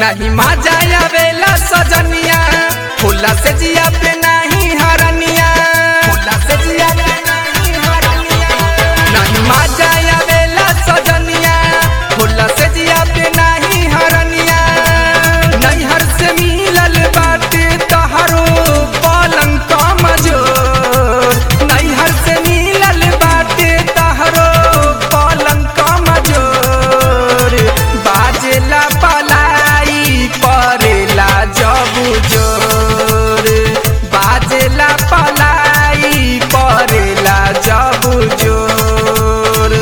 नहीं मजा आवेला सजनिया फूला से जिया पे नहीं हरनिया फूला से जिया पे नहीं हरनिया नहीं मजा आवेला सजनिया फूला से जिया पे नहीं हरनिया नैहर से मिलल बाटे तहरो पलंग कमजोर नैहर से मिलल बाटे तहरो पलंग कमजोर बाजेला पलाई परेला जब जोर बाजेला पलाई परेला जब जोर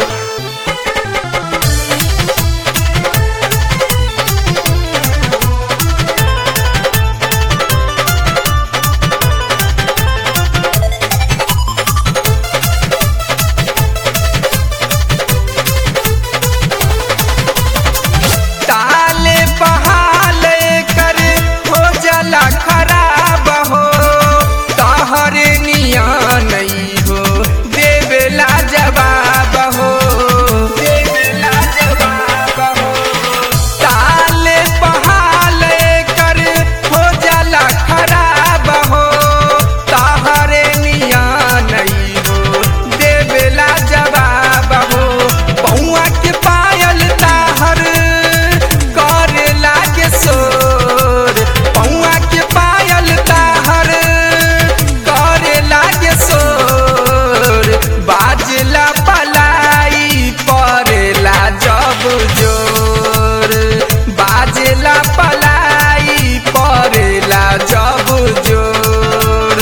ताले बहाले कर हो जला खराब हो तहरे निया नहीं हो देवेला जवाब हो देवेला जवाब हो ताले बहाले कर हो जला खराब हो तहरे निया नहीं हो देवेला जवाब हो पौआ के पायल ताहर करे लागे सोर पौआ के पायल ताहर करे लागे सोर बाजला पलाई परेला जब जोर बाजला पलाई परेला जब जोर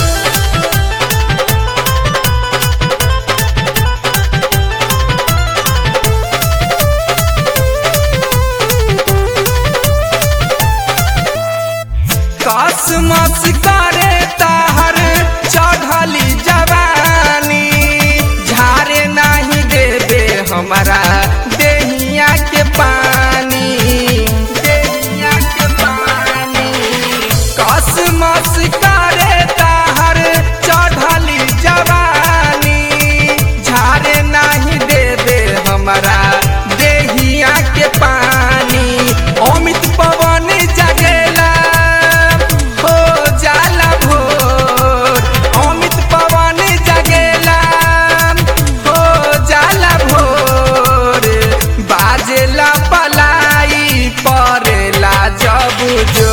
कसमस करे ताहर चढ़ली जवानी झारे नहीं देबे हमारा देहिया के पानी देहिया के पानी कसमस करे ताहर चढ़ली जवानी झारे नहीं देबे हमारा देहिया के पानी अमित पवन जगेला हो जाला भोर अमित पवन जगेला हो जाला भोर बाजेला पलाई परेला जब जो